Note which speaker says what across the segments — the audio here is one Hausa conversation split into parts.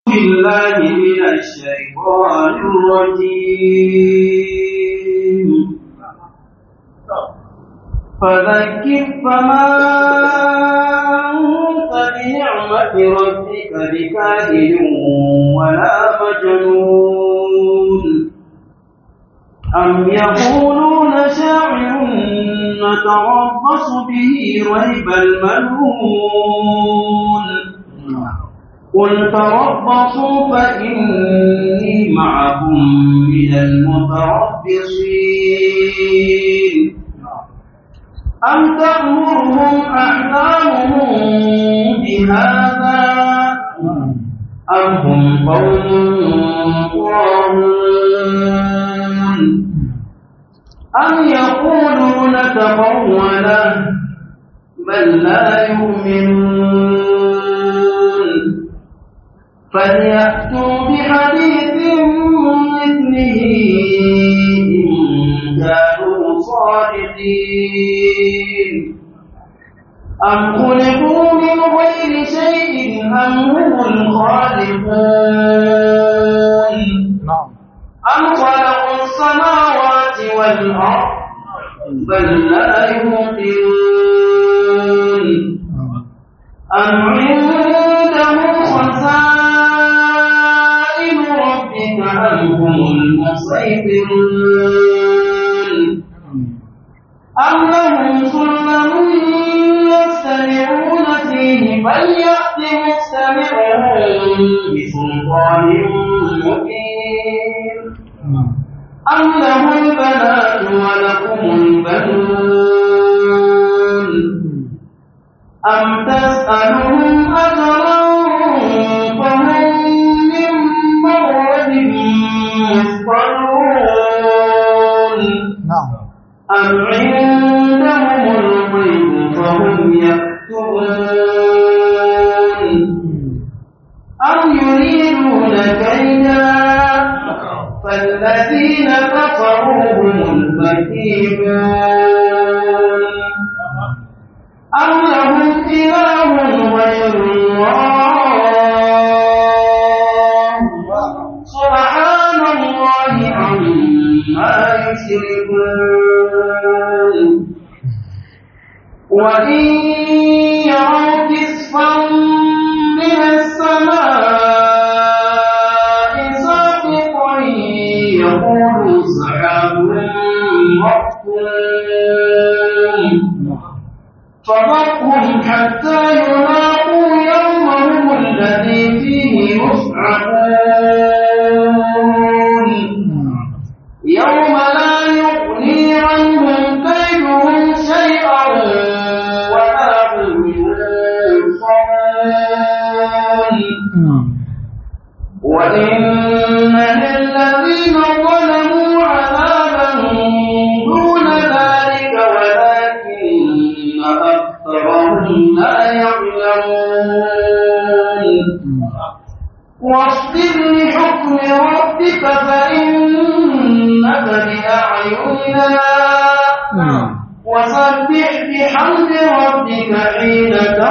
Speaker 1: بالله من الشيطان الرجيم فذكر فما أنت بنعمة ربك بكاهن ولا مجنون أم يقولون شاعر نتربص به ريب المنون قل تربصوا فإني معكم من المتربصين أم تأمرهم أحلامهم بهذا أم هم قوم طاغون أم يقولون تقوله بل لا يؤمنون فليأتوا بحديث مثله إن كانوا صادقين أم خلقوا من غير شيء أم هم الخالقون أم خلقوا السماوات والأرض بل لا يوقنون أم عندهم خزائن ربك أم هم المسيطرون أم لهم سلم يستمعون فيه فليأت مستمعهم بسلطان مبين أم له البنات ولكم البنون أم تسألهم أجرا فهم من مغرب مثقلون أم عندهم الغيب فهم يكتبون أم يريدون كيدا فالذين كفروا هم المكيدون أم لهم إله غير الله سبحان الله عما يشركون وإن يروا كسفا من السماء ساقطا يقولوا سحاب مركوم فضرهم حتى يلاقوا يومهم الذي فيه يصعقون يوم لا يغني عنهم كيدهم شيئا ولا هم ينصرون وإن للذين ظلموا عذابا دون ذلك ولكن أكثرهم لا يعلمون واصبر لحكم ربك فإنك بأعيننا وسبح بحمد ربك حين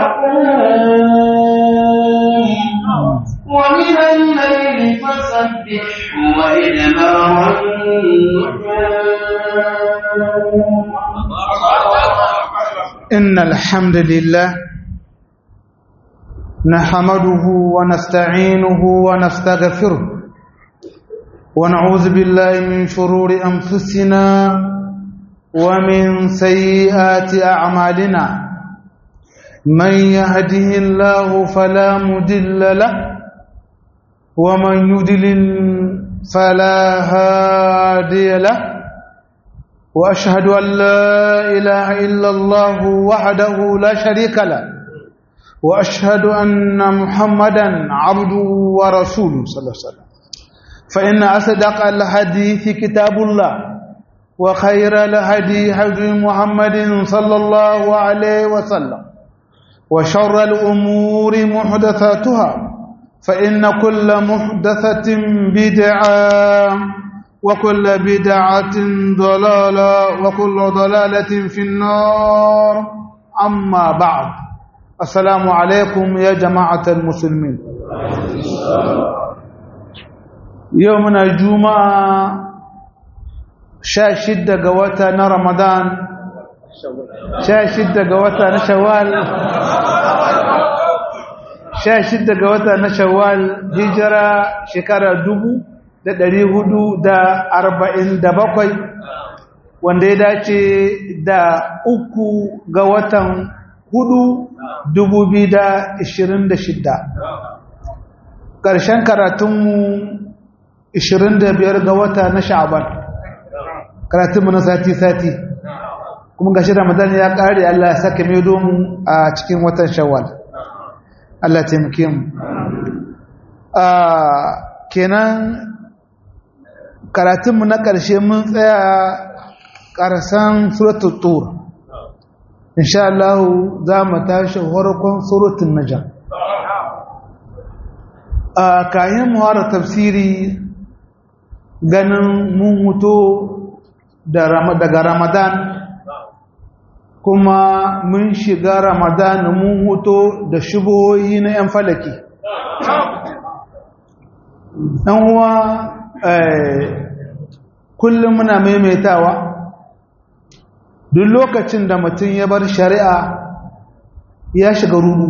Speaker 1: تقوم ومن الليل فسبح وإدبار
Speaker 2: إن الحمد لله نحمده ونستعينه ونستغفره ونعوذ بالله من شرور أنفسنا ومن سيئات أعمالنا من يهده الله فلا مدل له ومن يدلل فلا هادي له وأشهد أن لا إله إلا الله وحده لا شريك له وأشهد أن محمدا عبده ورسوله صلى الله عليه وسلم فإن أصدق الحديث كتاب الله وخير الهدي هدي محمد صلى الله عليه وسلم وشر الأمور محدثاتها فإن كل محدثة بدعة وكل بدعة ضلالة وكل ضلالة في النار أما بعد السلام عليكم يا جماعة المسلمين yau muna juma'a sha shidda ga wata na ramadan sha shidda ga wata na shawwal sha shidda ga wata na shawwal hijira shekara dubu da ɗari hudu da arba'in da bakwai wanda ya dace da uku ga watan hudu dubu biyu da ishirin da shidda ƙarshen karatunmu ishirin da biyar ga wata na sha'aban karatunmu na sati-sati kuma gashi ramadan ya ƙare Allah ya saka mai domin a cikin watan shawwal Allah taimake mu kenan karatunmu na ƙarshe mun tsaya ƙarsan suratul tur insha Allah za mu tashi farkon suratul najm a kayan muhara tafsiri ganin mun huto daga ramadan kuma mun shiga ramadan mun huto da shubuhoyi na 'yan falaki ɗan uwa kullum muna maimaitawa duk lokacin da mutum ya bar shari'a ya shiga rudu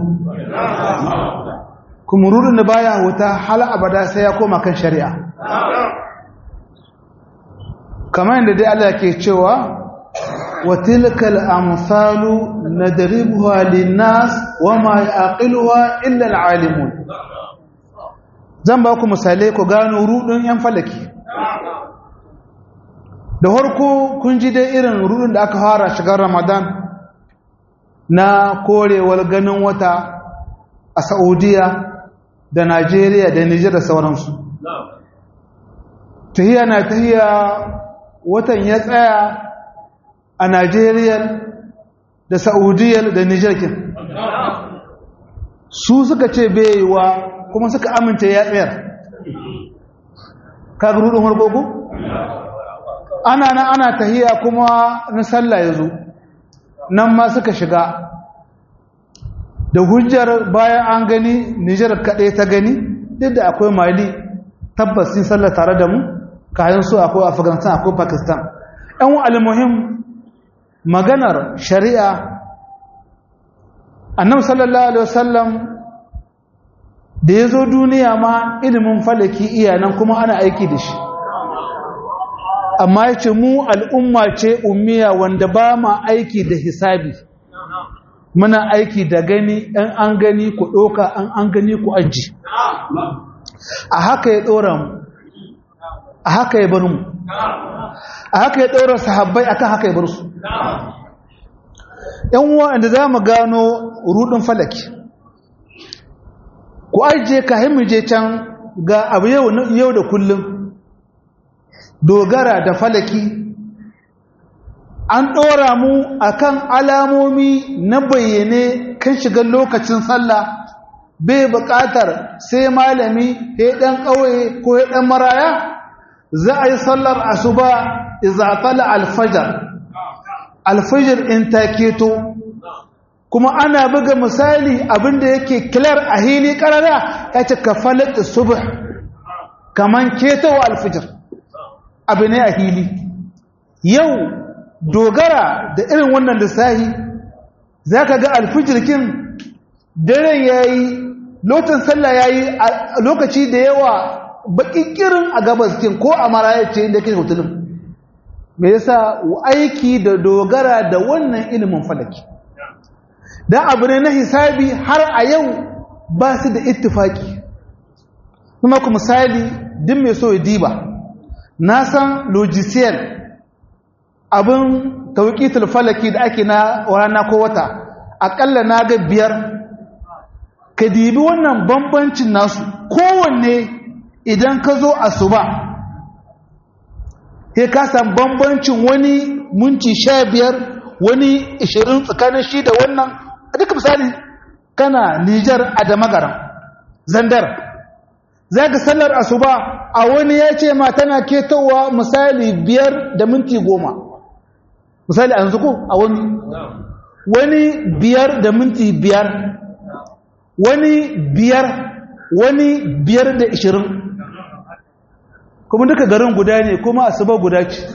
Speaker 2: kuma rudun da baya wuta hal abada sai ya koma kan shari'a kamar yadda dai Allah ke cewa wa tilkal amsalu nadribuha linnas wama yaqiluha illa alalimun zan ba ku misalai ku gano rudun yan falaki da harko kun ji dai irin rudun da aka fara shigar ramadan na korewar ganin wata a saudiya da najeriya da nijar da sauransu tahiya na tahiya watan ya tsaya a najeriya da saudiya da nijar kin su suka ce baiwa kuma suka amince ya tsayar kaga rudun harkoku? ana nan ana tahiya kuma na sallah ya zo nan ma suka shiga da hujjar bayan an gani nijar kaɗai ta gani duk da akwai mali tabbas sun sallah tare da mu kayan su akwai afghanistan akwai pakistan yan almuhim maganar shari'a annabi sallallahu alaihi wasallam da ya zo duniya ma ilimin falaki iyanan kuma ana aiki da shi amma ya ce mu al'umma ce ummiya wanda ba ma aiki da hisabi muna aiki da gani ɗan an gani ku ɗoka an an gani ku aji a haka ya ɗora mu a haka ya bar mu a haka ya ɗora sahabbai akan haka ya bar su ‘yan wa'anda za mu gano rudin falaki ku ajiye ka je can ga abu yau da kullum dogara da falaki an ɗora mu akan alamomi na bayyane kan shigar lokacin sallah bai buƙatar sai malami ya ɗan ƙauye ko ya ɗan maraya za a yi sallar asuba izatala alfajar alfajar in ta keto kuma ana buga misali abinda yake kilar a hili ƙarara ya ce ka falat subh kaman ketowa alfajar abu ne a hili yau dogara da irin wannan lissahi za ka ga alfijirkin daren ya yi lokacin sallah ya yi lokaci da yawa baƙiƙirin a gabaskin ko a marayace inda ke hotulun mai yasa aiki da dogara da wannan ilimin falaki don abu ne na hisabi har a yau ba su da ittifaki kuma ku misali din mai so ya diba na san logiciel abin tauƙitul falaki da ake na rana ko wata aƙalla na ga biyar ka dibi wannan bambancin nasu kowanne idan ka zo asuba sai ka san bambancin wani minti sha biyar wani ishirin tsakanin shi da wannan a duka misali kana nijar a damagaran zandar za ka sallar asuba a wani ya ce ma tana ketowa misali biyar da minti goma misali a yanzu ko a wani wani biyar da minti biyar wani biyar wani biyar da ishirin kuma duka garin guda ne kuma asuba guda ce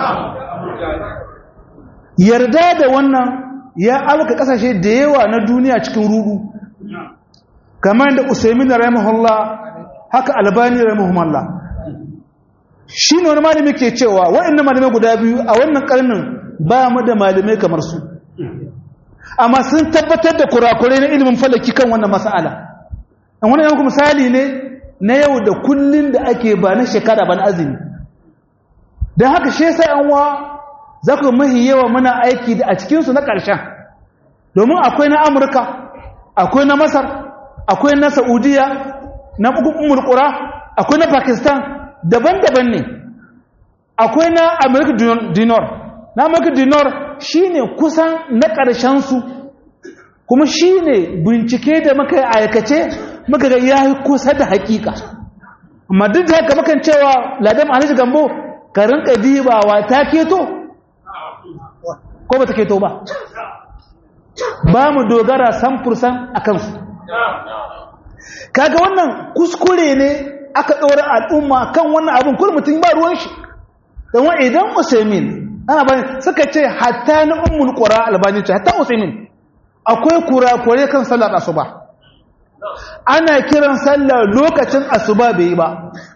Speaker 2: yarda da wannan ya alka kasashe da yawa na duniya cikin rudu kamar da usaimin rahimahullah haka albani rahimahullah shi ne wani malami ke cewa waɗannan malamai guda biyu a wannan karnin ba mu da malamai kamar su amma sun tabbatar da kurakurai na ilimin falaki kan wannan mas'ala an wani yanku misali ne na yau da kullun da ake ba na shekara ba na azumi don haka shi sai an wa za ku mahi yawa muna aiki da a cikinsu na ƙarshen domin akwai na amurka akwai na masar akwai na saudiya na umurkura akwai na pakistan daban-daban ne akwai na america dinar na america dinar shi ne kusan na ƙarshensu kuma shi ne bincike da muka aikace muka ga ya yi kusa da hakika amma duk da haka makan cewa ladam alhaji gambo ka rinka dibawa ta keto ko ba ta keto ba ba mu dogara samfursan a kansu kaga wannan kuskure ne aka ɗora al'umma kan wannan abin kuma mutum ba ruwan shi don idan usaimin ana bani suka ce hatta na ummul qura albani ce hatta usaimin akwai kurakure kan sallar asuba ana kiran sallar lokacin asuba bai yi ba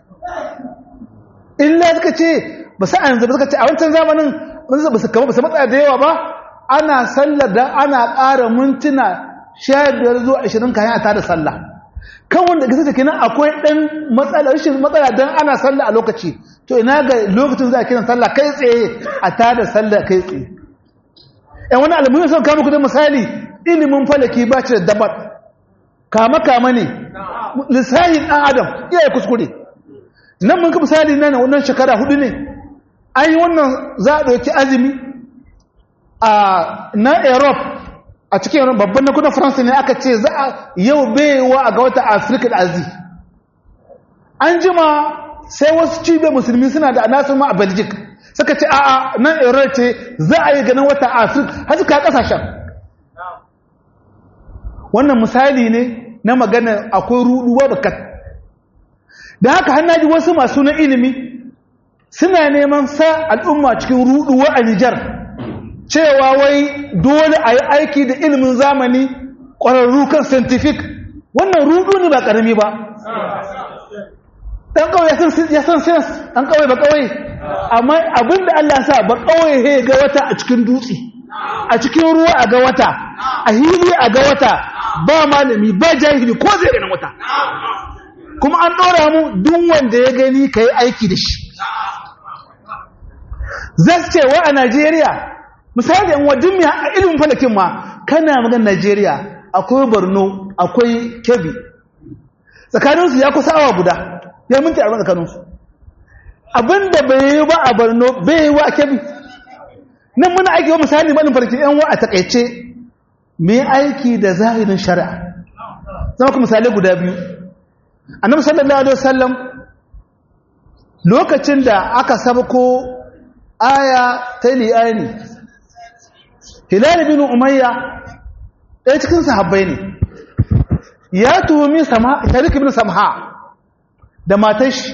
Speaker 2: illa suka ce ba sa yanzu ba suka ce a wancan zamanin ba su kama ba su matsa da yawa ba ana sallar da ana ƙara mintuna sha biyar zuwa ashirin kayan a tada sallah kan wanda ga sace kenan akwai ɗan matsala rashin matsala don ana sallah a lokaci to ina ga lokacin za a kiran sallah kai tsaye a tada sallah kai tsaye yan wani alamun sun kama kudin misali ilimin falaki ba ci da dabar kama kama ne lissahin ɗan adam iya kuskure nan mun ka misali nan wannan shekara hudu ne an yi wannan za a ɗauki azumi a na europe a cikin babban na kudin faransa ne aka ce za a yau baiwa a ga wata afirka da azi an jima sai wasu cibiyar musulmi suna da nasu ma a belgic suka ce a'a nan europe ce za a yi ganin wata afirka har suka kasashen wannan misali ne na magana akwai ruduwa bakat da haka hannaji wasu masu na ilimi suna neman sa al'umma cikin ruduwa a nijar cewa wai dole a yi aiki da ilimin zamani ƙwararru kan scientific wannan rudu ne ba ƙarami ba ɗan ƙawai ya san science ɗan ƙawai ba ƙawai amma abinda Allah sa ba ƙawai he ga wata a cikin dutse a cikin ruwa a ga wata a hili a ga wata ba malami ba jahili ko zai ganin wata kuma an ɗora mu duk wanda ya gani ka yi aiki da shi za su ce wa a Najeriya misali yan wadin mai a ilimin falakin ma kana magan Najeriya akwai Borno akwai Kebbi tsakaninsu ya kusa awa guda ya minti arba'in tsakaninsu abinda bai yi ba a Borno bai yi wa a Kebbi nan muna aiki wa misali malin farki yan wa a takaice mai aiki da zahirin shari'a zama ku misalai guda biyu annabi sallallahu alaihi wasallam lokacin da aka sabko aya ta li'ani hilal bin umayya ɗaya cikin sahabbai ne ya tuhumi sharik bin samha da matashi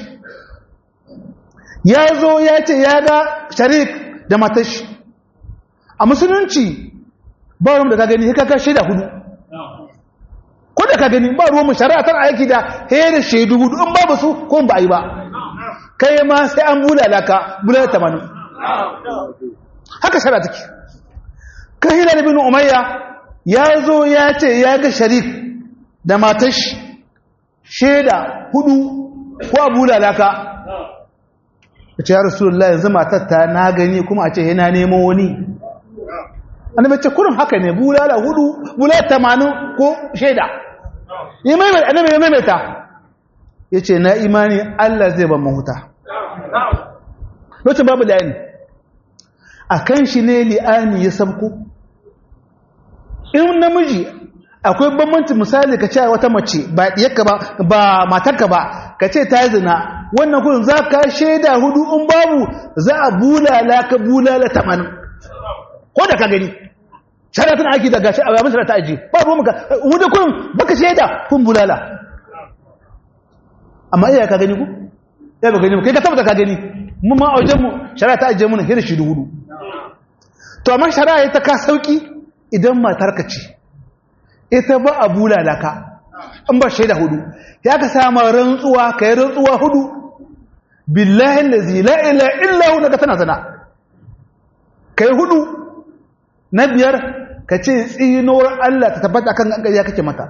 Speaker 2: ya zo ya ce ya ga sharik da matashi a musulunci ba ruwan da ka gani haka ka shaida hudu ko da ka gani ba ruwan mu shari'a tana aiki da da shaidu hudu in babu su ko ba a yi ba kai ma sai an bulala ka bulala tamanin haka shari'a take kahila da bin umayya ya zo ya ce ya ga sharik da matashi shaida hudu ko a bulala ka ya ce ya rasulullah yanzu matar ta na gani kuma a ce yana neman wani annabi ce kurin haka ne bulala hudu bulala tamanin ko shaida ya maimaita annabi ya maimaita ya ce na imani Allah zai ban mahuta lokacin babu li'ani a kan shi ne li'ani ya sabko in namiji akwai bambanci misali ka ce wata mace ba diyarka ba ba matarka ba ka ce ta zina wannan kudin za ka shaida hudu in babu za a bulala ka bulala tamanin ko da ka gani shari'a tana aiki daga shi a yamin shari'a ta aji ba ruwan maka wuda kun baka shaida kun bulala amma iya ka gani ku ya ba gani kai ka tabbata ka gani mu ma a wajen mu shari'a ta ajiye mu hira shi hudu to amma shari'a ta ka sauki idan matar ka ce ita ba a bulala ka in ba shaida hudu ya ka sama rantsuwa kai rantsuwa hudu billahi allazi la ilaha illa huwa ka tana sana kai hudu na biyar ka ce tsinuwar Allah ta tabbata kan gangariya kake mata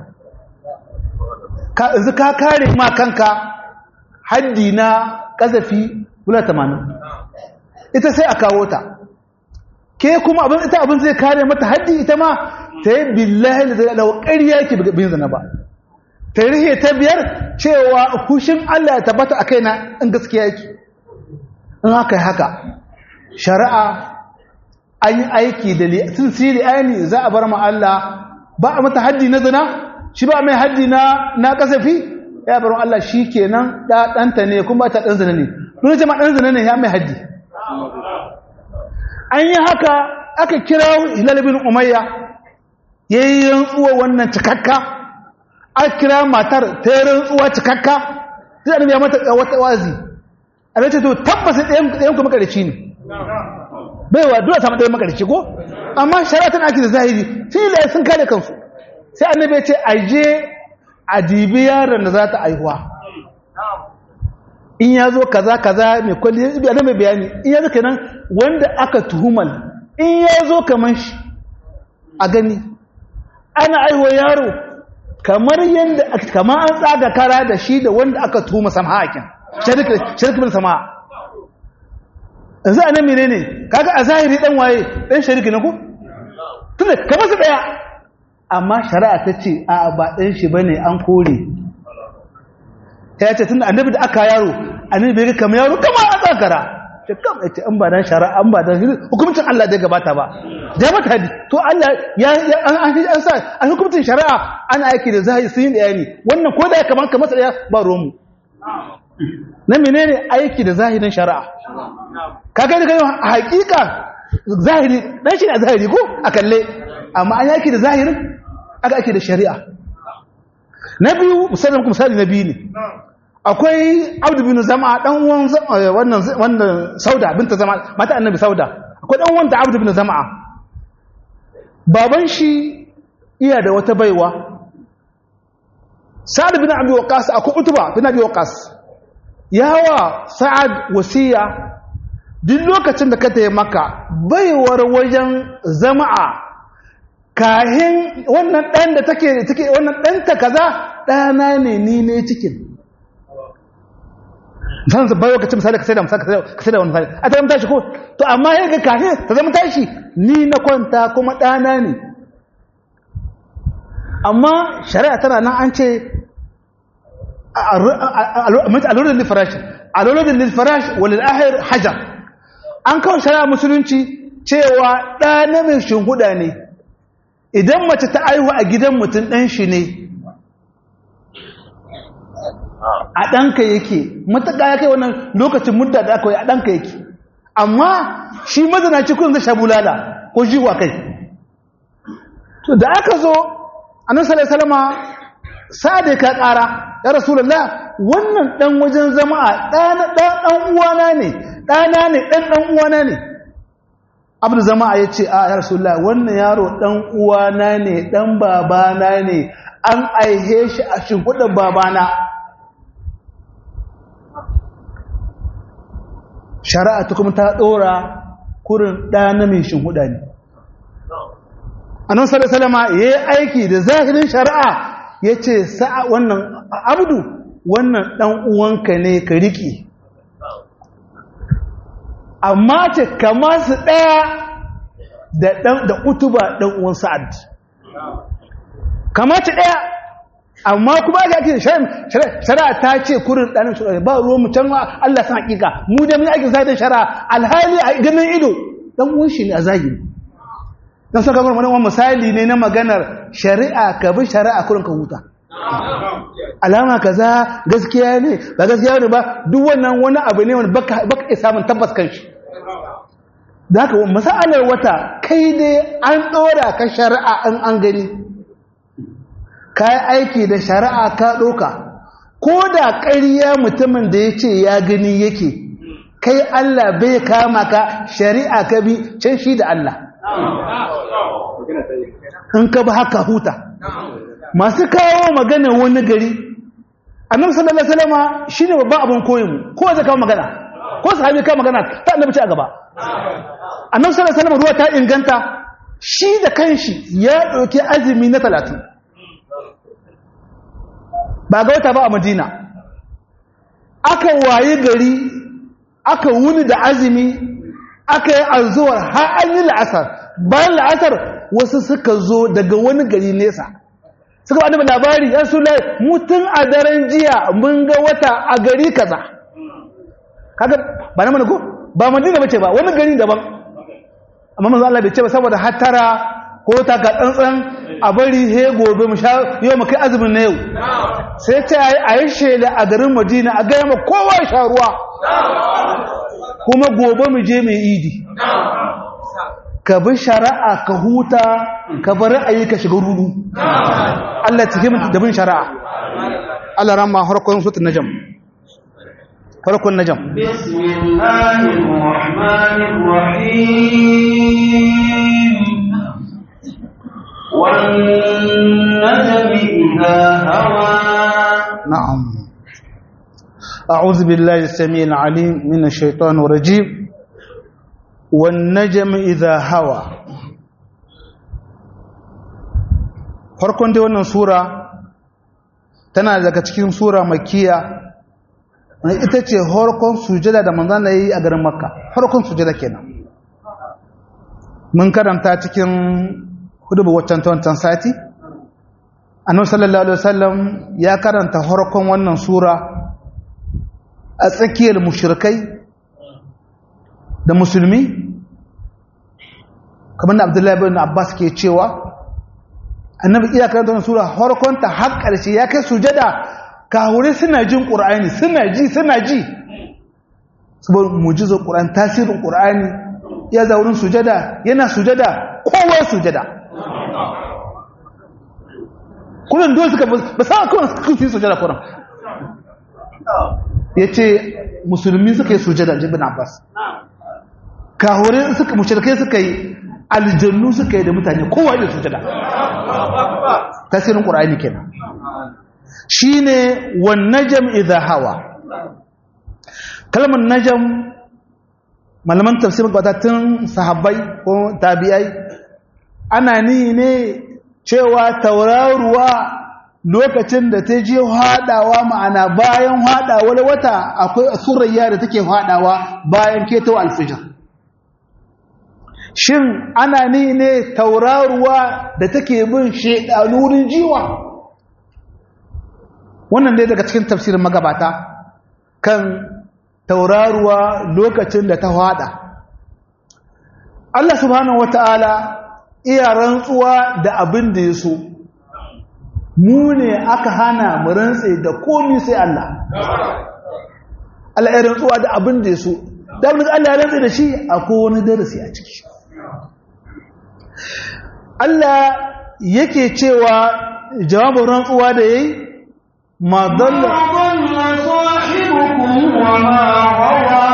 Speaker 2: yanzu ka kare ma kanka haddi na kazafi kula tamanin ita sai a kawo ta ke kuma abin ita abin zai kare mata haddi ita ma ta yi billahi da zai alawa ƙarya yake bin zana ba ta rihe ta biyar cewa hushin Allah ya tabbata a kaina in gaskiya yake in haka haka shari'a an yi aiki da sun siri ayani za a bar ma Allah ba a mata haddi na zina shi ba mai haddi na na kasafi ya bar Allah shi kenan da ɗanta ne kuma ta ɗan zina ne dole jama ɗan zina ne ya mai haddi an yi haka aka kira hilal bin umayya ya yi rantsuwa wannan cikakka a kira matar ta yi rantsuwa cikakka zai annabi ya mata wata wazi a ce to tabbas ɗayan kuma ƙarshe ne baiwa dole samu ɗaya makarci ko amma shari'a tana ake da zahiri filaye sun kare kansu sai annabi ya ce a je a dibi yaron da za ta aihuwa in ya zo kaza kaza mai kwalli ya ibi mai bayani in ya zo kenan wanda aka tuhumal in ya zo kamar shi a gani ana aihuwa yaro kamar yadda kamar an tsaga kara da shi da wanda aka tuhuma sama'akin sharikin sama'a yanzu a nan mene ne kaga a zahiri dan waye dan shariki na ku tunda kamar su daya amma shari'a ta ce a ba dan shi bane an kore ya ce tunda annabi da aka yaro annabi bai kamar yaro kamar an tsakara ce kam ce an ba dan shari'a an ba dan hukuncin Allah da gabata ba da mata hadi to Allah ya an an sa an hukuncin shari'a ana aiki da zahiri sun yi bayani wannan ko da kamar kamar daya ba romu na menene aiki da zahirin shari'a kaga da a hakika zahiri dan shi ne zahiri ko a kalle amma an yaki da zahirin aka ake da shari'a na biyu musamman kuma misali na biyu ne akwai abdu bin zama dan uwan wannan wannan sauda binta zama mata annabi sauda akwai dan uwan da abdu bin zama baban shi iya da wata baiwa sa'ad bin abi waqas akwai utuba bin abi waqas yawa sa'ad wasiya duk lokacin da ka taya maka baiwar wajen zama'a kahin wannan ɗan da take take wannan ɗanta kaza ɗana ne ni ne cikin san bai lokacin misali ka sai da misali ka sai da wani misali a ta zama tashi ko to amma ya ga kahin ta zama tashi ni na kwanta kuma ɗana ne amma shari'a tana nan an ce alolin lifarash alolin lifarash walil ahir hajar an kawo shari'a musulunci cewa ɗa na mai shinhuda ne idan mace ta aihu a gidan mutum ɗan shi ne a ɗanka yake matuƙa ya kai wannan lokacin mudda da aka yi a ɗanka yake amma shi mazanaci kun zai shabulala ko shi wa kai to da aka zo annabi sallallahu alaihi wasallam sa'ada ka ƙara ya rasulullah wannan dan wajen zama a ɗan ɗan uwana ne ɗana ne ɗan ɗan uwana ne abu zama ya ce a ya rasulullah wannan yaro ɗan uwana ne ɗan babana ne an aihe shi a shimfiɗin babana shari'a ta kuma ta ɗora kurin ɗana mai shimfiɗa ne annan salama ya yi aiki da zahirin shari'a ya ce sa'a wannan abdu wannan ɗan uwanka ne ka riƙe amma ce kama su ɗaya da utuba ɗan uwan sa'ad kama ce ɗaya amma kuma aka ake shari'a ta ce kurin ɗanin shari'a ba ruwan mu can Allah san hakika mu da mun aikin zahirin shari'a alhali a ganin ido ɗan uwan shi ne a zahiri don saka kuma wani misali ne na maganar shari'a ka bi shari'a kurin ka huta alama kaza gaskiya ne ba gaskiya ne ba duk wannan wani abu ne wani baka iya samun tabbas kan shi da haka masalar wata kai dai an ɗora ka shari'a an an gani ka yi aiki da shari'a ka ɗoka ko da ƙarya mutumin da ya ce ya gani yake kai Allah bai kama ka shari'a ka bi can shi da Allah in ka bi haka huta masu kawo magana wani gari annabi sallallahu alaihi wasallam shine babban abin koyin mu ko zai kawo magana ko sahabi kawo magana ta annabi ce a gaba annabi sallallahu alaihi wasallam ruwa ta inganta shi da kanshi ya dauki azumi na 30 ba ga wata ba a Madina aka waye gari aka wuni da azumi aka yi arzuwar har an yi la'asar bayan la'asar wasu suka zo daga wani gari nesa suka ba da labari ya su lai mutum a daren jiya mun ga wata a gari kaza kaga ba na mana ko ba madina bace ba wani gari daban amma manzo Allah bai ce ba saboda hattara ko ta ka tsantsan a bari he gobe mu sha yau mu kai azumin na yau sai ta yi a yi shela a garin Madina a ga ma kowa sha ruwa kuma gobe mu je mai idi ka bi shari'a ka huta ka bar ra'ayi ka shiga rudu Allah cikin da bin shari'a Allah ramma harkon sutun najam harkon najam
Speaker 1: bismillahir rahmanir rahim wan najmi idha hawa
Speaker 2: na'am أعوذ بالله السميع العليم من الشيطان الرجيم والنجم إذا هوى farkon dai wannan sura tana daga cikin sura makiya ita ce harkon sujada da manzan da yi a garin makka harkon sujada kenan mun karanta cikin hudubu waccan ta wancan sati annabi sallallahu alaihi wasallam ya karanta harkon wannan sura a tsakiyar mushrikai da musulmi kamar da abdullahi bin abbas ke cewa annabi iya karanta wannan sura harkonta har ƙarshe ya kai sujada kahure suna jin ƙur'ani suna ji suna ji saboda mujizar ƙur'ani tasirin ƙur'ani ya za wurin sujada yana sujada kowa sujada kullum dole suka ba sa kawai suka yi sujada kullum ya ce musulmi suka yi sujada jibin abbas kahure suka mushrikai suka yi aljannu suka yi da mutane kowa da sujada tasirin qur'ani kenan shine wan najm idha hawa kalmar najm malaman tafsir tun sahabbai ko tabi'ai ana ni ne cewa tauraruwa lokacin da ta je haɗawa ma'ana bayan haɗawar wata akwai surayya da take haɗawa bayan keto alfijir shin ana ni ne tauraruwa da take bin shedanurin jiwa wannan dai daga cikin tafsirin magabata kan tauraruwa lokacin da ta haɗa Allah subhanahu wata'ala iya rantsuwa da abin da ya so mu ne aka hana mu rantse da komi sai Allah Allah ya rantsuwa da abin da ya so da abin da Allah ya rantse da shi akwai wani darasi a ciki Allah yake cewa jawabin rantsuwa da yayi ma dalla
Speaker 1: sahibukum wa ma ghawa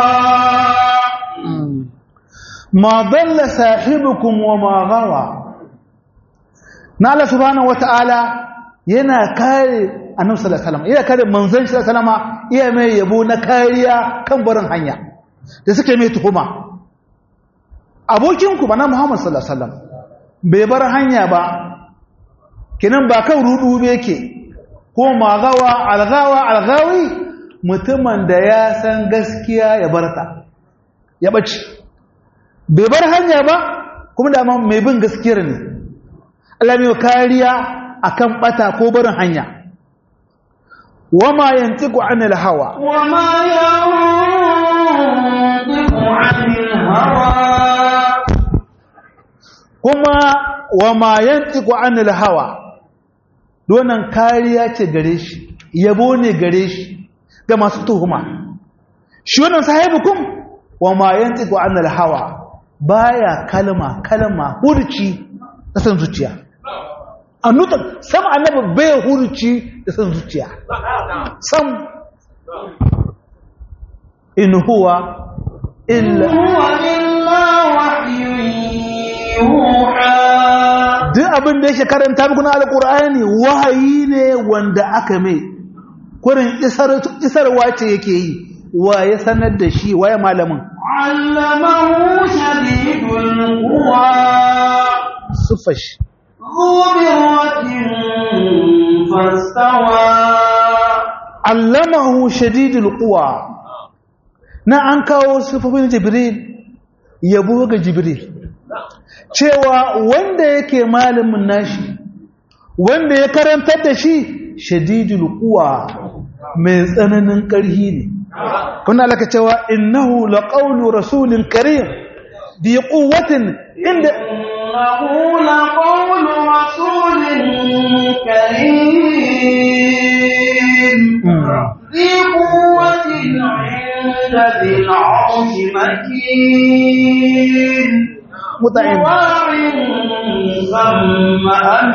Speaker 2: ma dalla sahibukum wa ma ghawa na Allah subhanahu wataala yana kare annabi sallallahu alaihi wasallam yana kare manzon sallallahu alaihi wasallam iya mai yabo na kariya kan barin hanya da suke mai tuhuma abokin ku bana Muhammad sallallahu alaihi wasallam bai bar hanya ba kinan ba kan rudu be yake ko magawa algawa algawi mutumin da ya san gaskiya ya barta ya bace bai bar hanya ba kuma da mai bin gaskiyar ne Allah mai kariya akan bata ko barin hanya wama yantiqu anil hawa
Speaker 1: wama yantiqu anil hawa
Speaker 2: kuma wama yantiqu anil hawa donan kariya ce gare shi yabo ne gare shi ga masu tuhuma shi wannan sahibukum wama yantiqu anil hawa baya kalma kalma hurci kasan zuciya annuta sam annabi bai hurci da san zuciya sam in huwa illa
Speaker 1: هو إلا وحي يوحى
Speaker 2: duk abin da yake karanta muku na alqur'ani wahayi ne wanda aka mai kurin isar isarwa ce yake yi wa ya sanar da shi waye malamin
Speaker 1: علمه شديد القوى
Speaker 2: sufash
Speaker 1: ذو مرة فاستوى
Speaker 2: allamahu shadidul quwa na an kawo sifofin jibril yabo ga jibril cewa wanda yake malamin nashi wanda ya karantar da shi shadidul quwa mai tsananin ƙarhi ne kuna alaka cewa innahu laqawlu rasulin karim bi quwwatin inda
Speaker 1: إنه لقول رسول كريم ذي قوة عند ذي العرش مكين
Speaker 2: مطعم
Speaker 1: مطاع ثم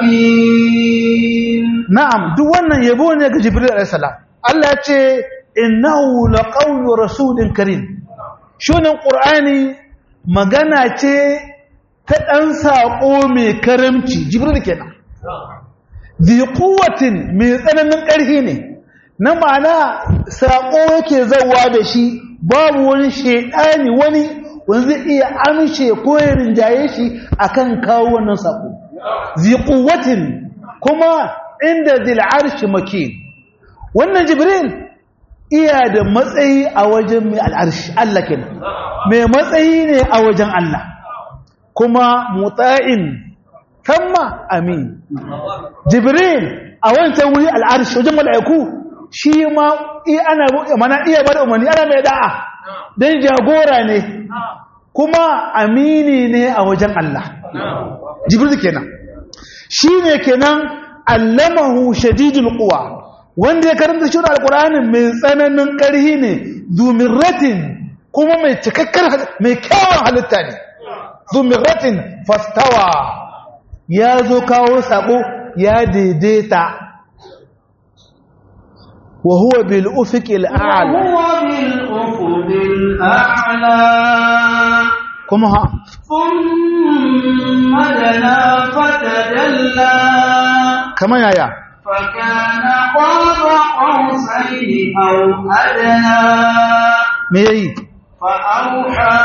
Speaker 1: أمين
Speaker 2: na'am duk wannan yabo ne ga jibril alayhi salam Allah ya ce innahu laqawlu rasulin karim shunin qur'ani magana ce ta dan sako mai karamci jibril kenan bi quwwatin mai tsananin ƙarfi ne na ma'ana sako yake zawa da shi babu wani shedani wani wanda zai iya amshe ko ya rinjaye shi akan kawo wannan sako zi quwwatin kuma inda zil arshi makin wannan jibril iya da matsayi a wajen mai al'arshi Allah kenan mai matsayi ne a wajen Allah kuma mutsa'in tamma amin jibril a wancan wuri al'arshi wajen mala'iku shi ma iya ana mana iya bada umarni ana mai da'a don jagora ne kuma amini ne a wajen Allah jibril kenan shi ne kenan allamahu shadidul quwa wanda ya karanta shi alqur'ani mai tsananin ƙarhi ne zumiratin kuma mai cikakkar mai kyawun halitta ne zumiratin fastawa ya zo kawo sako ya daidaita wa huwa bil ufiqil a'la
Speaker 1: وهو بالأفق الأعلى
Speaker 2: kuma ha
Speaker 1: ثم دنا فتدلى
Speaker 2: kamar yaya
Speaker 1: فكان قاب قوسين أو أدنى
Speaker 2: me yayi
Speaker 1: فأوحى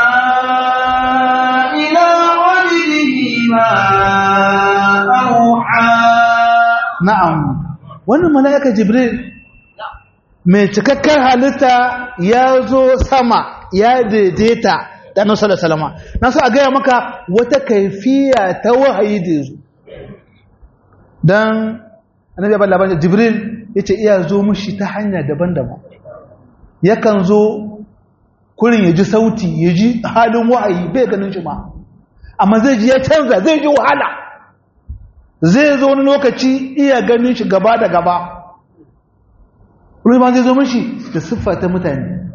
Speaker 1: إلى عبده ما أوحى
Speaker 2: na'am wannan mala'ika jibril mai cikakkar halitta ya zo sama ya daidaita da annabi sallallahu alaihi wasallam na so a gaya maka wata kaifiya ta wahayi da yazo dan annabi ya labarin jibril yace iya zo mushi ta hanya daban-daban yakan zo kurin ya ji sauti ya ji halin wahayi bai ganin shi ma amma zai ji ya canza zai ji wahala zai zo wani lokaci iya ganin shi gaba da gaba ruwa zai zo mashi da siffa ta mutane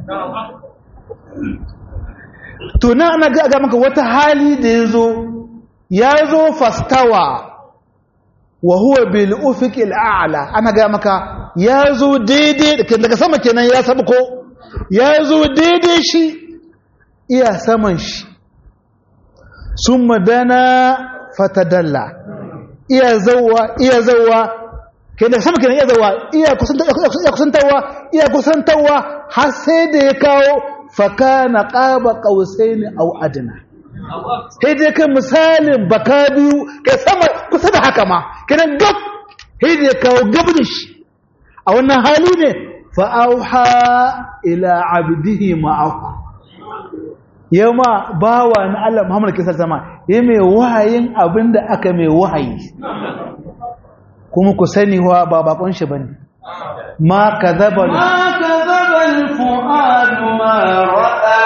Speaker 2: to na ana ga ga maka wata hali da ya zo ya zo fastawa wa huwa bil ufiqil a'la ana ga maka ya zo daidai daga sama kenan ya sabko ya zo daidai shi iya saman shi summa dana fatadalla iya zauwa iya zauwa kenan sama kenan iya zauwa iya kusantarwa iya kusantarwa har sai da ya kawo fakana qaba qausaini aw adna sai dai kai misalin baka biyu kai sama kusa da haka ma kenan gab sai da ya kawo gab da shi a wannan hali ne fa auha ila abdihi ma auha yamma bawa na Allah Muhammad kisa sama ya mai wahayin abinda aka mai wahayi kuma ku sani wa ba bakon shi bane ma kadhaba
Speaker 1: ما كذب الفؤاد ما رأى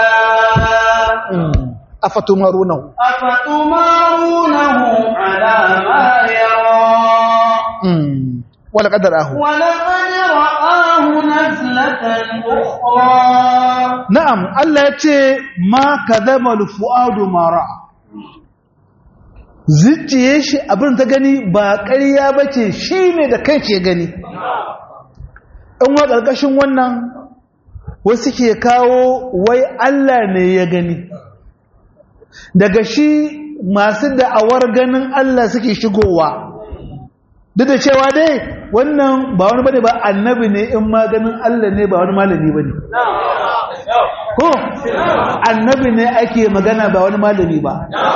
Speaker 2: afatumarunahu
Speaker 1: أفتمارونه على ما يرى
Speaker 2: wala qadarahu
Speaker 1: ولقد رآه نزلة أخرى
Speaker 2: na'am Allah yace ma kadhaba alfuadu ma ra'a zuciye shi abin ta gani ba ƙarya ba ce shi ne da kai ke gani in wa ƙarƙashin wannan wasu ke kawo wai Allah ne ya gani daga shi masu da'awar ganin Allah suke shigowa duk da cewa dai wannan ba wani bane ba annabi ne in ma ganin Allah ne ba wani malami bane ko annabi ne ake magana ba wani malami ba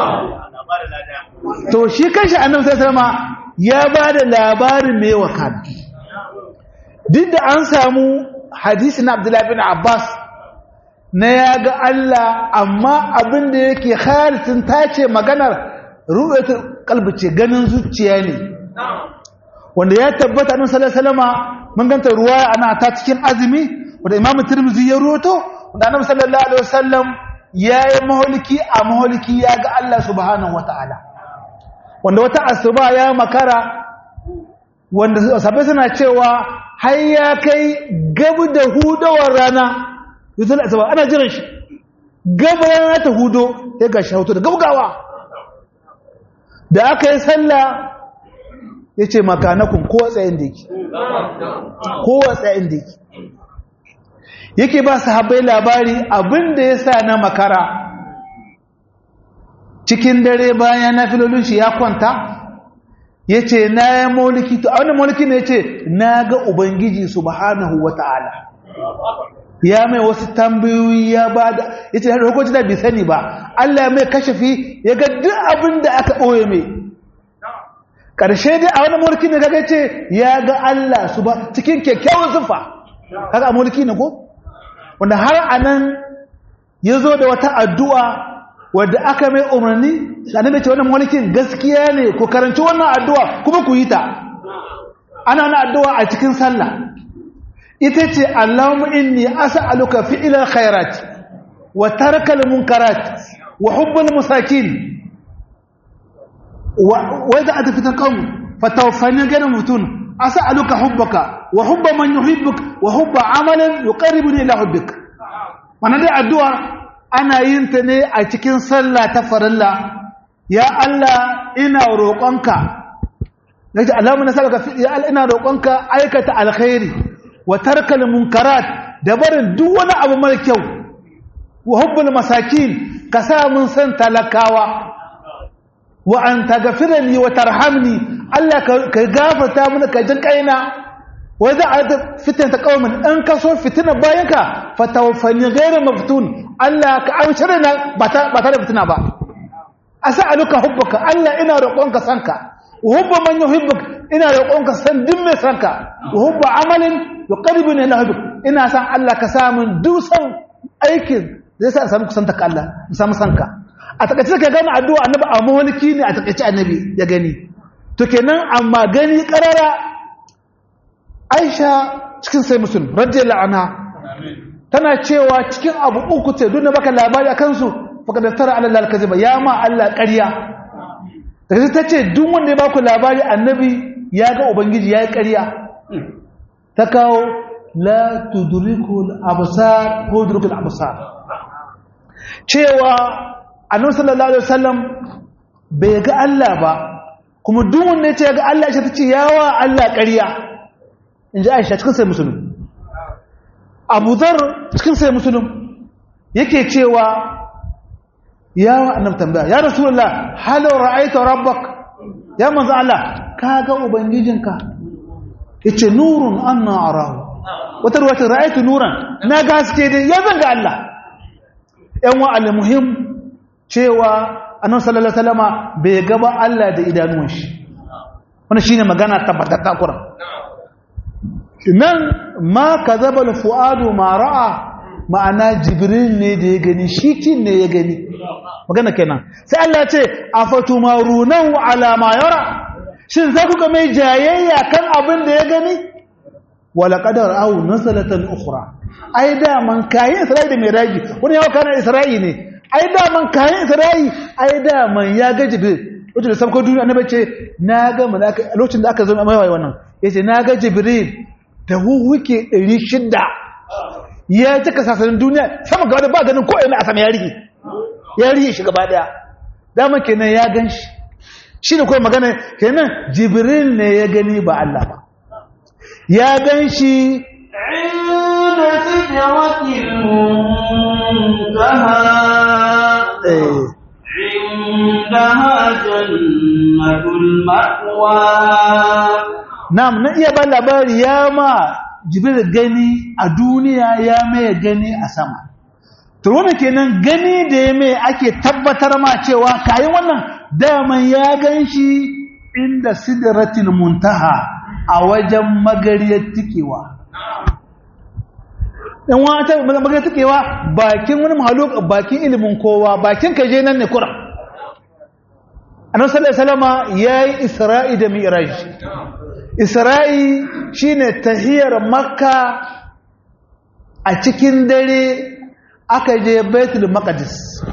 Speaker 2: to shi kanshi annabi sai sama ya ba da labarin mai wakana duk da an samu hadisi na Abdullahi bin Abbas na ya ga Allah amma abin da yake halittun tace maganar ru'atul qalbi ce ganin zuciya ne wanda ya tabbata annabi sallallahu alaihi wasallama mun ganta ruwaya ana ta cikin azumi wanda imamu tirmidhi ya ruwato wanda annabi sallallahu alaihi wasallam yayi maholiki a maholiki ya ga Allah subhanahu wataala wanda wata asuba ya makara wanda sabai suna cewa har ya kai gabu da hudawar rana yusul asuba ana jiran shi gabu rana ta hudo ya ga shahuto da gaugawa da aka yi sallah ya ce makanakun kowa tsayin da yake kowa tsayin da yake yake ba su haɓai labari abinda ya sa na makara cikin dare bayan na filolin shi ya kwanta ya ce na ya mauliki to a wani mauliki ne ya ce na ga ubangiji subhanahu wa ta'ala ya mai wasu tambayoyi ya ba da ya ce da hukunci da bai sani ba Allah mai kashafi ya ga duk abin da aka ɓoye mai ƙarshe dai a wani mulki ne kaga ce ya ga Allah su ba cikin kyakkyawan sufa kaga a mulki ne ko wanda har anan ya zo da wata addu'a wadda aka mai umarni sanin da ce wannan mulkin gaskiya ne ko karanci wannan addu'a kuma ku yi ta ana na addu'a a cikin sallah ita ce Allahumma inni as'aluka fi'ilal khairat wa tarkal munkarat wa hubbul masakin وإذا أتفت القوم فتوفني غير مفتون أسألك حبك وحب من يحبك وحب عمل يقربني إلى حبك وانا دي الدعاء أنا ينتني أتكين صلى تفر الله يا الله إنا روقنك نجي اللهم نسألك يا الله إنا روقنك أيكة الخير وترك المنكرات دبر دون أبو ملكيو وحب المساكين كسا من سن تلكاوا wa an taghfira li wa tarhamni Allah ka gafarta mana ka jin kaina wa za a fitan ta kaumin an ka so fitina bayan ka fatawaffani ghayra maftun Allah ka amshira na ba ta ba ta da fitina ba as'aluka hubbuka Allah ina roƙonka sanka wa hubba man yuhibbuk ina roƙonka san din mai sanka wa hubba amalin yuqarribuni ila hubbuk ina san Allah ka samu dusan aikin zai sa samu kusanta ka Allah samu sanka a takaice ka gane addu'a annabi a mawalki ne a takaice annabi ya gani to kenan amma gani karara Aisha cikin sai musulun radiyallahu anha tana cewa cikin abu uku ce duk da baka labari akan su faka da tara Allah al-kaziba ya ma Allah ƙarya daga ta ce duk wanda ya baku labari annabi ya ga ubangiji ya yi ƙarya ta kawo la tudrikul absar ko tudrikul absar cewa annabi sallallahu alaihi wasallam bai ga Allah ba kuma duk wanda yace ga Allah shi tace yawa Allah ƙarya inji Aisha cikin sai musulmi Abu Dharr cikin sai musulmi yake cewa yawa annabi tambaya ya rasulullah hal ra'aita rabbak ya manzo Allah kaga ubangijinka yace nurun anna arahu wata ruwata ra'aitu nuran na gaske dai ya zanga Allah yan wa al-muhim cewa annabi sallallahu alaihi wasallama bai gaba Allah da idanuwan shi wannan shine magana tabbatatta Qur'an nan ma kazaba al-fuadu ma ra'a ma'ana jibril ne da ya gani shi kin ne ya gani magana kenan sai Allah ya ce afatumarunahu ala ma yara shin za ku ga mai jayayya kan abin da ya gani wala qadar au nasalatan ukhra ai da man kayin isra'i da miraji wani yawa kana isra'i ne ai da man kayan isra'i ai da man ya ga jibril lokacin da sabko duniya annabi ce na ga malaka lokacin da aka zo mai wai wannan yace na ga jibril da huhuke 600 ya cika sasanin duniya sama ga ba ganin ko ina a sama ya rige ya rige shi gaba daya dama kenan ya ganshi shi ne kawai magana kenan jibril ne ya gani ba Allah ba ya gan shi
Speaker 1: عند سدرة المنتهى
Speaker 2: eh,
Speaker 1: عندها جنة المأوى
Speaker 2: Na'am na iya ba labari ya ma Jibril gani a duniya ya mai gani a sama. To wannan kenan gani da ya mai ake tabbatar ma cewa kayan wannan daman ya gan shi inda sidratil muntaha a wajen magariyar tikewa. Dan wata magariyar tikewa bakin wani mahaluk bakin ilimin kowa bakin kaje nan ne kura. Annabi sallallahu alaihi wasallama yayi Isra'i da Mi'raj. Isra'i shine tahiyar Makka a cikin dare aka je Baitul Maqdis.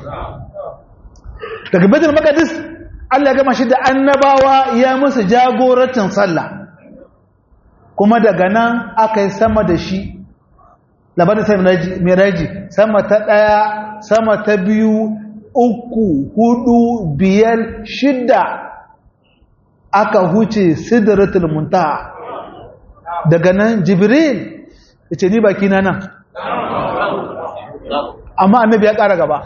Speaker 2: Daga Baitul Maqdis Allah ya gama shi da annabawa ya musu jagorancin sallah. Kuma daga nan aka yi sama da shi labarin sai miraji sama ta ɗaya sama ta biyu uku hudu biyar shidda aka huce sidratul muntaha daga nan jibril ya ce ni baki na nan amma annabi ya ƙara gaba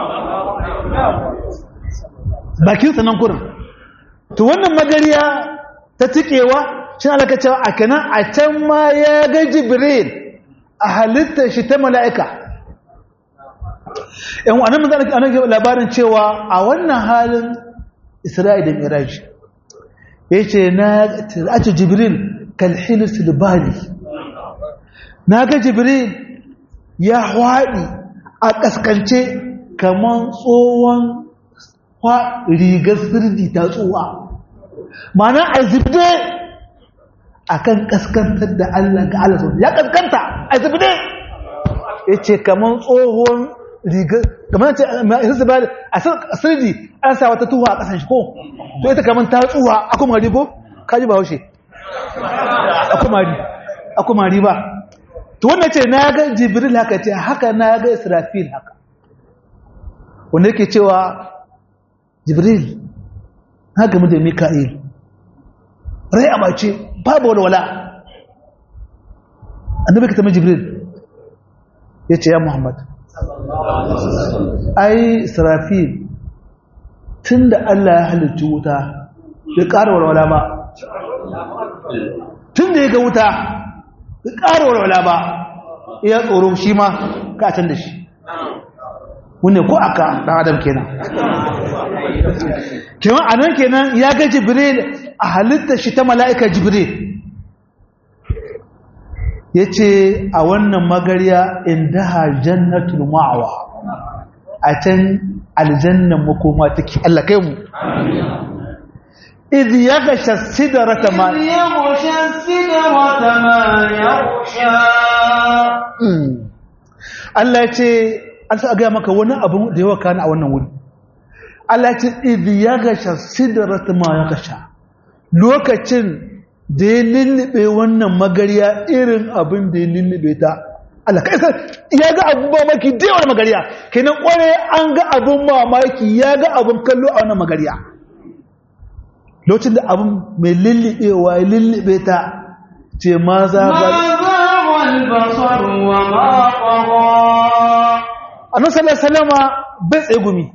Speaker 2: bakinsa nan kurin to wannan magariya ta tikewa shi alaka cewa a kanan a can ma ya ga jibril a halittar shi ta mala'ika yan wa nan mazana ke labarin cewa a wannan halin isra'i da miraji ya ce na tira'atu jibril kalhilis libali na ga jibril ya haɗi a ƙasƙance kamar tsohon rigar sirdi ta tsowa mana a zibde a kan ƙaskantar da Allah ga Allah ya ƙasƙanta a zibde ya ce kamar tsohon rigar kamar ce a sirdi an sa wata tuwa a ƙasan shi ko to ita kamar ta tsuwa a kuma rigo kaji ba haushe a kuma riba to wanda ce na ga jibril haka ce haka na ga israfil haka wanda yake cewa jibril na gami da mika'il rai a mace babu walwala annabi ka tamar jibril ya ce ya muhammad ai israfil tun da allah ya halittu wuta ya ƙara walwala ba tun da ya ga wuta ya ƙara walwala ba ya tsoro shi ma ka can da shi wune ko aka ɗan adam kenan kenan a nan kenan ya ga jibril a halittar shi ta mala'ika jibril ya ce a wannan magariya inda jannatul ma'awa a can aljannan makoma take Allah kai mu idh yaghsha sidrata ma
Speaker 1: يغشى السدرة ما يغشى
Speaker 2: Allah ya ce an sa ga maka wani abu da yawa kana a wannan wuri Allah ya ce idh yaghsha sidrata ma yaghsha lokacin da ya lullube wannan magariya irin abin da ya lullube ta Allah kai san ya ga abun mamaki da yawa magariya kenan kware an ga abun mamaki ya ga abun kallo a wannan magariya lokacin da abun mai lullubewa ya lullube ta ce ma za
Speaker 1: ما
Speaker 2: ga
Speaker 1: زاغ البصر وما طغى
Speaker 2: annabi sallallahu alaihi wasallama bai tsaye gumi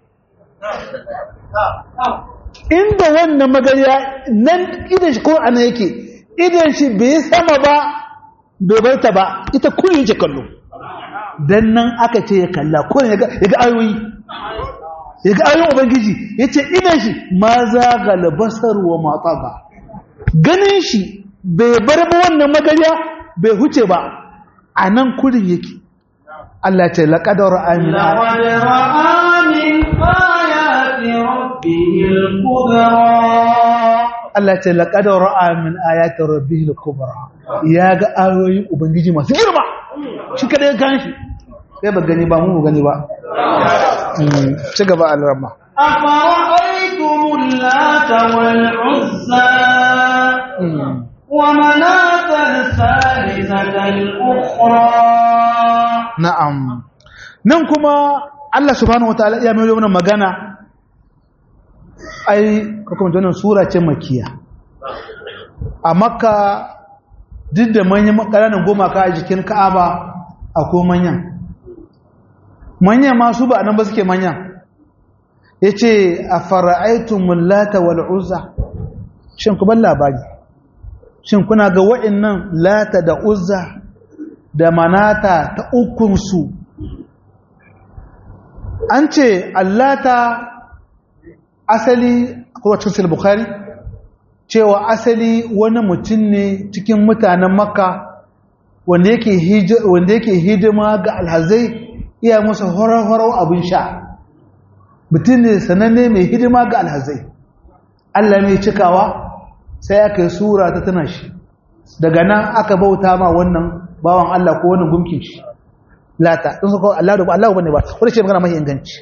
Speaker 2: inda wannan magariya nan idan shi ko ana yake idan shi bai sama ba bai bar ta ba ita kullum yake kallo dan nan aka ce ya kalla ko ya ga ya ga ayoyi ya ga ayoyin ubangiji yace idan shi ma za ga labasar wa mata ba ganin shi bai bar ba wannan magariya bai huce ba a nan kullum yake Allah ce laƙadar amina
Speaker 1: لقد رأى من آيات ربه الكبرى
Speaker 2: Allah ce laƙadar ra'a min ayatar rabbi kubra ya ga ayoyin ubangiji masu girma shi kada ya kan shi sai ba gani ba mu gani ba Mm, ci gaba al-ramma
Speaker 1: أفرأيتم اللات والعزى
Speaker 2: Mm.
Speaker 1: ومناة الثالثة الأخرى
Speaker 2: na'am nan kuma Allah subhanahu wataala ya mai wannan magana ai kuma wannan sura ce makiya a makka duk da manyan ƙananan gumaka a jikin ka'aba akwai manyan manyan masu ba nan ba suke manyan ya ce a fara'aitun mulata wal'uzza shin ku ban labari shin kuna ga wa'innan lata da uzza da manata ta ukunsu an ce allata asali kuma cikin bukhari cewa asali wani mutum ne cikin mutanen makka wanda yake hidima ga alhazai iya musu horar-horar abin sha mutum ne sananne mai hidima ga alhazai allah mai cikawa sai aka yi sura ta tana shi daga nan aka bauta ma wannan bawan allah ko wannan gumkin shi lata ɗin su kawo allah da ba allah ba ne ba wadda ce magana mai inganci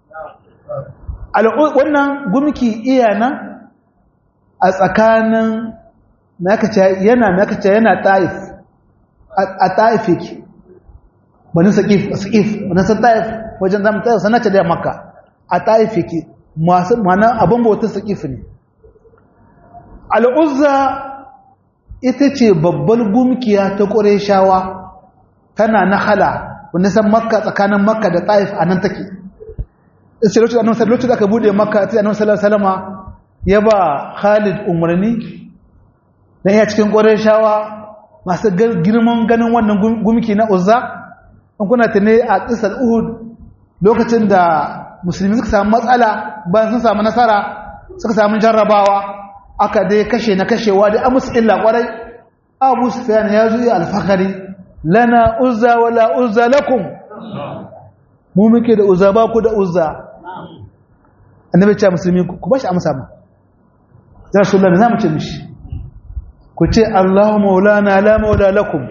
Speaker 2: wannan gumki iya nan a tsakanin yana nakace yana ta'if a ta'if yake bani saƙif saƙif wani san ta'if wajen zama ta'if sanace da makka a ta'if yake masu mana abin bautar saƙif ne al'uzza ita ce babbar gumkiya ta ƙureshawa tana na hala wanda san makka tsakanin makka da ta'if a nan take sai lokacin annabi lokacin da aka bude makka sai annabi sallallahu alaihi wasallama ya ba Khalid umarni dan iya cikin Qurayshawa masu girman ganin wannan gumki na Uzza in kuna tane a qisal Uhud lokacin da musulmi suka samu matsala bayan sun samu nasara suka samu jarrabawa aka dai kashe na kashewa dai an musu illa kwarai Abu Sufyan ya zo ya alfakari lana uzza wala uzza lakum mu muke da uzza ba ku da uzza annabi ce musulmi ku bashi amsa ma ya rasulullahi zamu ce mishi ku ce Allahu maulana la maula lakum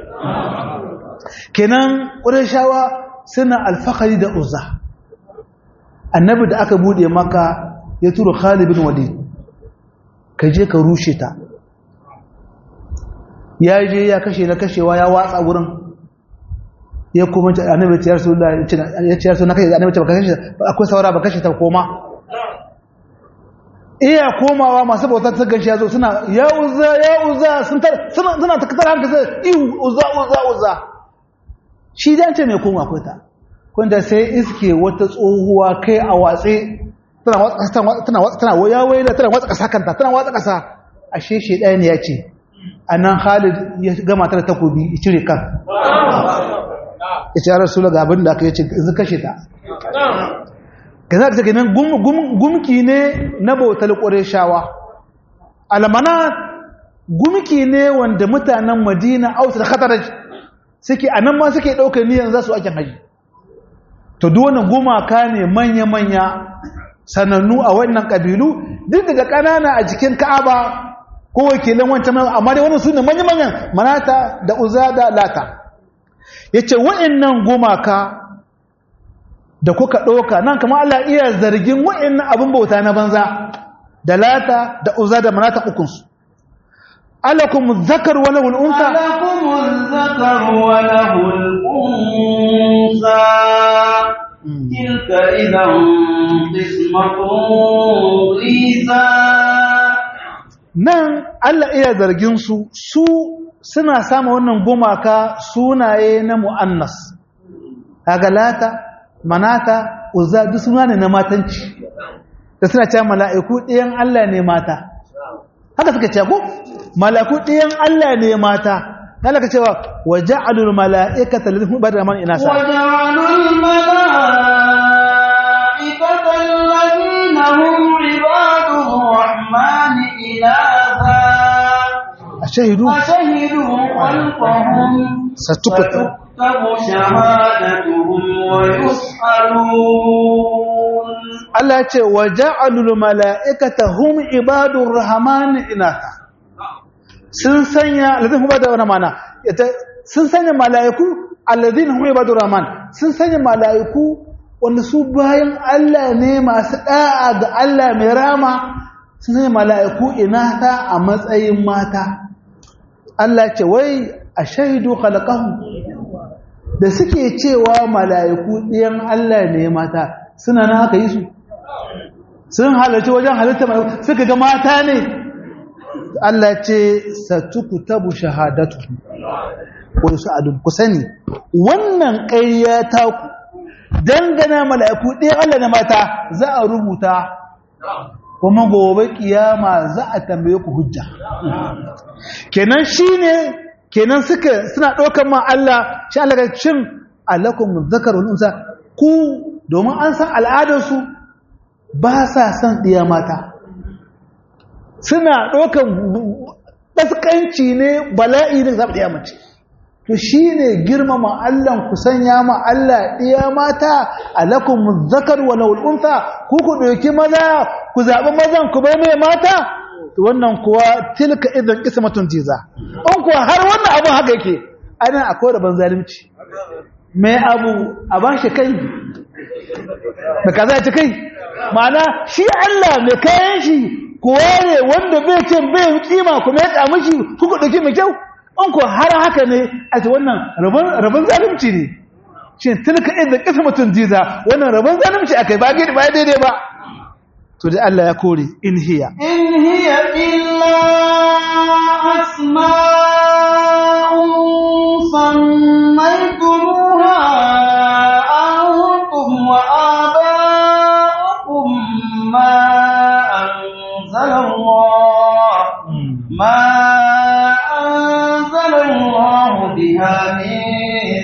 Speaker 2: kenan qurayshawa suna alfakari da uzza annabi da aka bude maka ya turo Khalid bin Walid ka je ka rushe ta ya je ya kashe na kashewa ya watsa wurin ya kuma annabi ya rasulullahi ya ce ya rasulullahi kai annabi ce baka kashe akwai saura baka kashe ta koma iya komawa masu bautar ta gashi ya zo suna ya uza ya uza suna ta katar hankali sai ihu uza uza uza shi dan ce mai koma akwai ta wanda sai iske wata tsohuwa kai a watse tana watsa tana watsa tana waya waya tana watsa kasa kanta tana watsa kasa ashe shi ɗaya ne ya ce anan Khalid ya gama ta da takobi ya cire kan ya ce ya rasulullah ga abin da aka yace yanzu kashe ta kaza ta kenan gumki ne na bautar ƙureshawa almana gumki ne wanda mutanen madina autar khataraj suke a nan ma suke ɗaukar niyan za su ake haji to duwane gumaka ne manya-manya sanannu a wannan ƙabilu duk daga ƙanana a jikin ka'aba ko wakilan wancan amma dai wannan su ne manya-manyan manata da uza da lata ya ce wa'in gumaka da kuka ɗauka nan kama Allah iya zargin wa'in abin bauta na banza da lata da uza da manata ukunsu alakum zakar wala hul'unsa
Speaker 1: alakum zakar wala hul'unsa tilka idan qismatun risa
Speaker 2: nan Allah iya zargin su su suna sama wannan gumaka sunaye na mu'annas kaga lata manata uzza duk suna ne na matanci da suna cewa mala'iku ɗiyan Allah ne mata haka suka ce ko mala'iku ɗiyan Allah ne mata Allah ka cewa wa ja'alul mala'ikata lillahi ibadar rahman inasa
Speaker 1: wa ja'alul mala'ikata alladhina hum ibadur rahman inasa
Speaker 2: ashahidu
Speaker 1: ashahidu khalqahum
Speaker 2: satukta
Speaker 1: تكتب شهادتهم ويسألون
Speaker 2: Allah ya ce wa ja'alul mala'ikata hum ibadur rahman inata sun sanya alladhina hum ibadur rahman sun sanya mala'iku alladhina hum ibadur rahman sun sanya mala'iku wanda su bayan Allah ne masu da'a ga Allah mai rama sun sanya mala'iku inata a matsayin mata Allah ya ce wai ashhadu khalaqahum da suke cewa mala'iku ɗiyan Allah ne mata suna na haka yi su sun halarci wajen halitta mala'iku suka ga mata ne Allah ce satukutabu shahadatu ko sa'adun ku sani wannan ƙarya ta ku dangana mala'iku ɗaya Allah na mata za a rubuta kuma gobe kiyama za a tambaye ku hujja kenan shine kenan suka suna ɗaukar ma Allah shi Allah ga cin alakum zakar wal unsa ku domin an san al'adarsu ba sa son ɗiya mata suna ɗaukar ɗaskanci ne bala'i ne zaɓa ɗiya mace to shi ne girmama Allah ku sanya ma Allah ɗiya mata alakum zakar wal unsa ku ku ɗauki maza ku zaɓi mazan ku bai mai mata wannan kuwa tilka idan ismatun jiza in kuwa har wannan abin haka yake ana akwai rabon zalunci mai abu a ba shi kai da kaza ci kai ma'ana shi Allah mai kayan shi kuwa ne wanda bai ce bai kima kuma ya kamu shi kuka ɗauki mai kyau in kuwa har haka ne a ce wannan rabon zalunci ne shi tilka idan ismatun jiza wannan rabon zalunci akai ba daidai ba to da Allah ya kore in hiya
Speaker 1: in hiya illa asma'un sammaytumuha antum wa aba'ukum ma anzala Allah ma anzala Allah biha min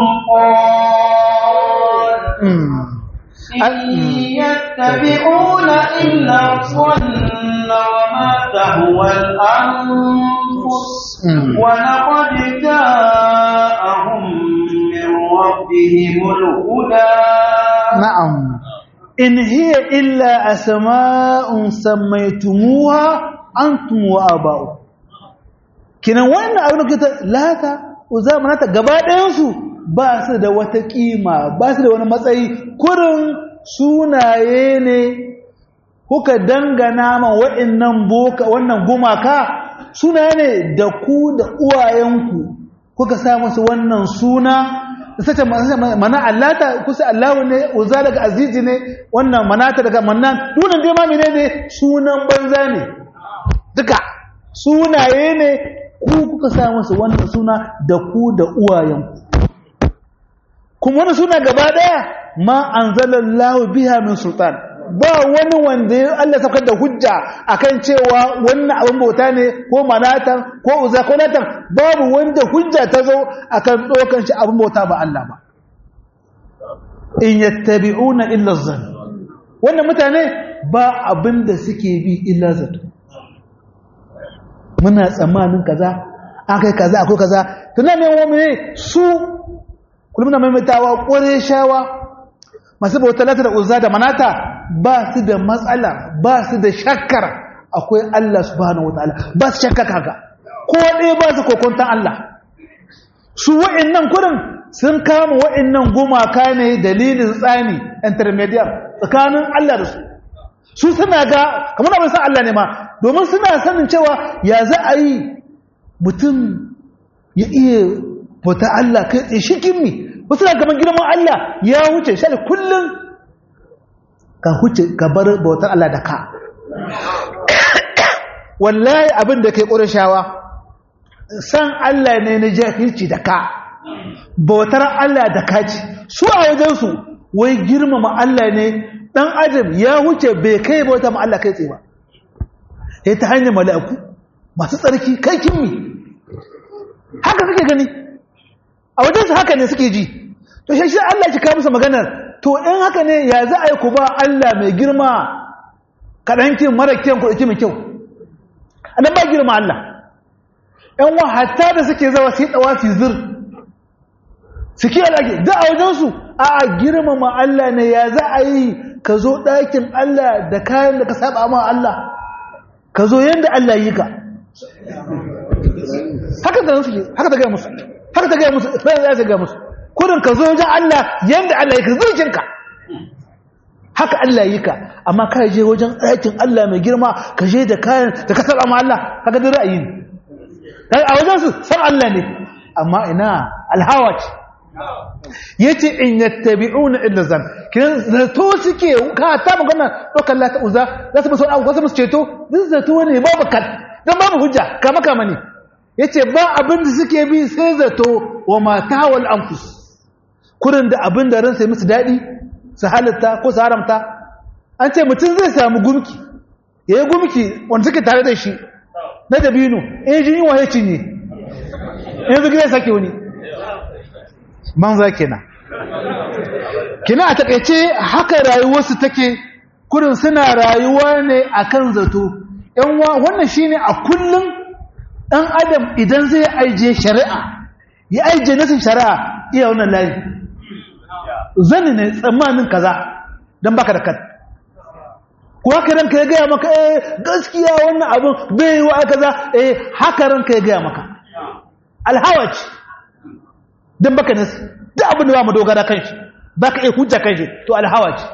Speaker 1: sultan إن يتبعون إلا الظن وما تهوى الأنفس ولقد جاءهم من ربهم الهدى
Speaker 2: نعم إن هي إلا أسماء سميتموها أنتم وآباؤكم kinan wannan abin da kuka lata uzamanata gaba ɗayansu ba su da wata kima ba su da wani matsayi kurin sunaye ne kuka dangana ma wa'annan boka wannan gumaka sunaye ne da ku da uwayenku kuka sa musu wannan suna sace mana allata kusa allahu ne uza daga azizi ne wannan manata daga mannan dunan dai ma menene sunan banza ne duka sunaye ne ku kuka sa musu wannan suna da ku da uwayenku kuma wani suna gaba daya ma anzalallahu biha min sultan ba wani wanda ya Allah saukar da hujja akan cewa wannan abin bauta ne ko manatan ko uza ko latan babu wanda hujja ta zo akan dokan shi abin bauta ba Allah ba in yattabi'una illa zan wannan mutane ba abin da suke bi illa zato muna tsammanin kaza akai kaza akwai kaza tunanin wa ne su kullum na maimaitawa ƙware shawa masu bauta lata da uzza da manata ba su da matsala ba su da shakkar akwai Allah subhanahu wataala ba su shakkar haka ko ɗaya ba su kokontan Allah su wa'annan kurin sun kama wa'annan gumaka ne dalilin tsani intermediate tsakanin Allah da su su suna ga kamar abin san Allah ne ma domin suna sanin cewa ya za a yi mutum ya iya bauta Allah kai tsaye shi kimmi wasu na gaban girman Allah ya wuce shi kullum ka huce ka bar bautar Allah da ka wallahi abin da kai ƙurashawa san Allah ne na jahilci da ka bautar Allah da ka ci su a wajensu wai girmama Allah ne ɗan adam ya wuce bai kai bauta ma Allah kai tsaye ba ya ta hanyar mala'iku masu tsarki kai kimmi haka suke gani a wajensu haka ne suke ji to shi Allah ki kawo musu maganar to in haka ne ya za a yi ku ba Allah mai girma kaɗankin mara kyan ku ɗauki mai kyau a nan ba girma Allah ‘yan wa hatta da suke zawa sai ɗawa fi zir suke alaƙi da a wajensu a a girmama Allah ne ya za a yi ka zo ɗakin Allah da kayan da ka saba ma Allah ka zo yadda Allah yi ka haka da suke haka ta gaya musu haka ta gaya musu sai ya gaya musu kudin ka zo wajen Allah yanda Allah yake zuciyarka haka Allah yi ka amma ka je wajen ɗakin Allah mai girma ka je da kayan da ka saba ma Allah kaga da ra'ayi ne a wajen su san Allah ne amma ina alhawa ce yace in yattabi'una illa zan kin zato suke ka ta magana dokar la ta uza za su musu abu su ceto din zato ne babu kan dan babu hujja kama kama ne yace ba abin da suke bi sai zato wa mata wal anfus kurin da abin da ran sai musu dadi su halatta ko su haramta an ce mutum zai samu gumki yayi gumki wanda suke tare da shi na dabino in jin wa ya cinye yanzu gida sake wani banza kenan kina a takaice haka rayuwarsu take kurin suna rayuwa ne akan zato yan wannan shine a kullum dan adam idan zai aije shari'a ya aije nasin shari'a iya wannan layi zani ne tsammanin kaza dan baka da kan ko haka ranka ya gaya maka eh gaskiya wannan abin bai yi wa kaza eh haka ranka ya gaya maka alhawaci don baka nasi duk abin da ba mu dogara kan shi ba ka iya hujja kan shi to alhawa ce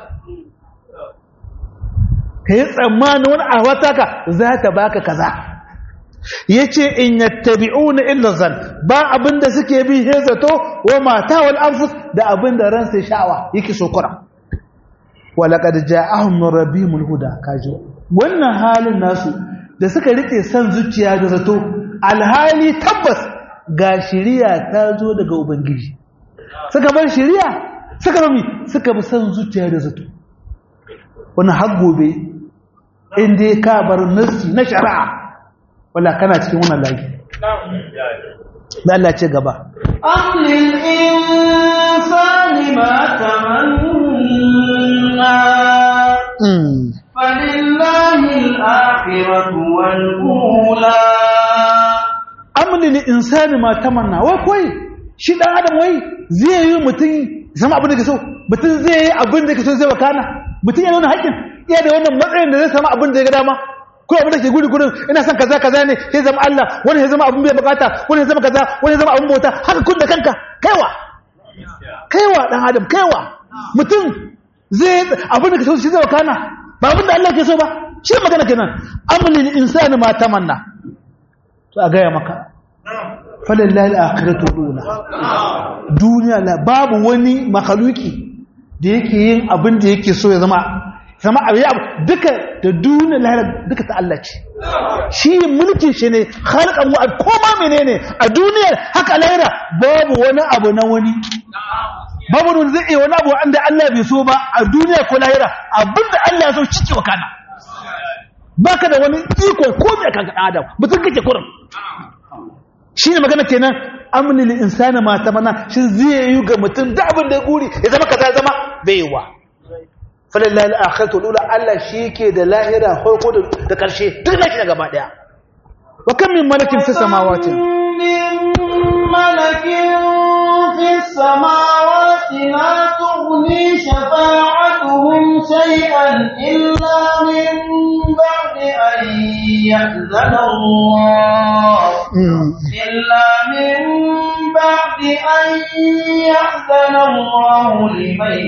Speaker 2: ka yi tsammanin wani ahwata ka za ta baka kaza ya ce in yattabi'u na illa zan ba abin da suke bi he zato wa mata wal anfus da abin da ran sai sha'awa yake sokura wa laqad ja'ahum min rabbihimul huda kaji wannan halin nasu da suka rike san zuciya da zato alhali tabbas ga shiriya ta zo daga ubangiji suka bar shiriya suka rami suka bi san zuciya da zato wani har gobe inda ya ka bar nasi na shari'a wala kana cikin wannan layi da Allah ce gaba
Speaker 1: أم للإنسان ما تمنى فلله الآخرة والأولى
Speaker 2: amli li insani ma tamanna wai koi shi dan adam wai zai yi mutum zama abin da ke so mutum zai yi abin da ke so zai wakana mutum yana nuna haƙƙin iya da wannan matsayin da zai samu abin da ya ga dama ko abin da ke guri gurin ina son kaza kaza ne sai zama Allah wani ya zama abin bai bukata wani ya zama kaza wani ya zama abin bauta haka kun da kanka kaiwa kaiwa dan adam kaiwa mutum zai abin da ke so shi zai wakana ba abin da Allah ke so ba shi magana kenan amli li insani ma tamanna to a gaya maka falillahi al-akhiratu duna duniya la babu wani makhluki da yake yin abin da yake so ya zama zama abu ya duka da duniya lahira duka ta Allah ce shi mulkin shi ne khalqan wa koma menene a duniyar haka lahira babu wani abu na wani babu wani zai iya wani abu wanda Allah bai so ba a duniya ko lahira abinda Allah ya so cike wa kana baka da wani iko ko mai kanka adam mutum kake kurin shi ne magana kenan amni lil insani ma tamana shi zai yi ga mutum da abin da ya guri ya zama kaza ya zama baiwa falillahi al-akhiratu lula Allah shi ke da lahira farko da karshe duk na shi gaba daya wa kam min malakin fi samawati
Speaker 1: ملك في السماوات لا تغني شفاعتهم شيئا إلا من بعد أن يأذن الله إلا من بعد أن يأذن الله لمن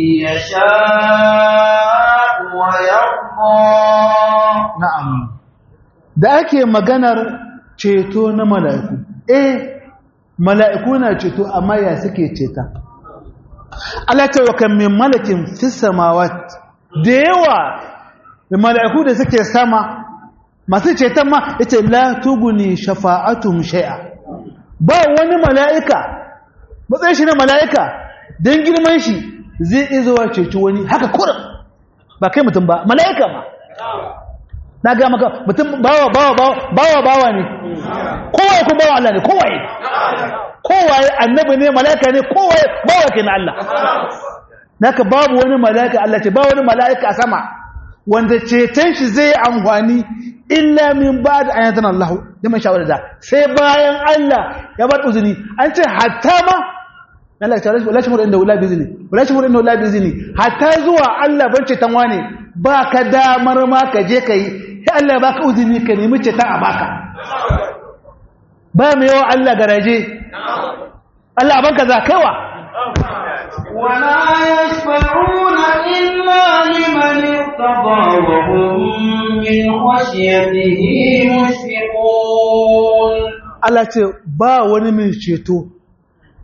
Speaker 1: يشاء ويرضى
Speaker 2: na'am da ake maganar ceto na mala'iku eh mala'iku na ceto amma ya suke ceta Allah ta wakan min malakin fi samawat da yawa da mala'iku da suke sama masu ceton ma yace la tuguni shafa'atum shay'a ba wani mala'ika matsayin shi na mala'ika don girman shi zai izuwa ceci wani haka kurin ba kai mutum ba mala'ika ma na ga maka mutum bawa bawa bawa bawa ne kowaye ko bawa Allah ne kowaye kowaye annabi ne mala'ika ne kowaye bawa ke na Allah naka babu wani mala'ika Allah ce ba wani mala'ika a sama wanda ceton shi zai amfani illa min ba da ayatan Allah da man shawara da sai bayan Allah ya bar uzuni an ce hatta ma Allah ta rashi wallahi inda wala bizni wallahi inda wala bizni hatta zuwa Allah ban ceton wane ba ka damar ma ka je kai sai Allah baka uzuni ka nemi ceton a baka ba mai yawa Allah garaje Allah banka za kaiwa
Speaker 1: ولا يشفعون إلا لمن ارتضى وهم من خشيته مشفقون
Speaker 2: Allah ce ba wani mai ceto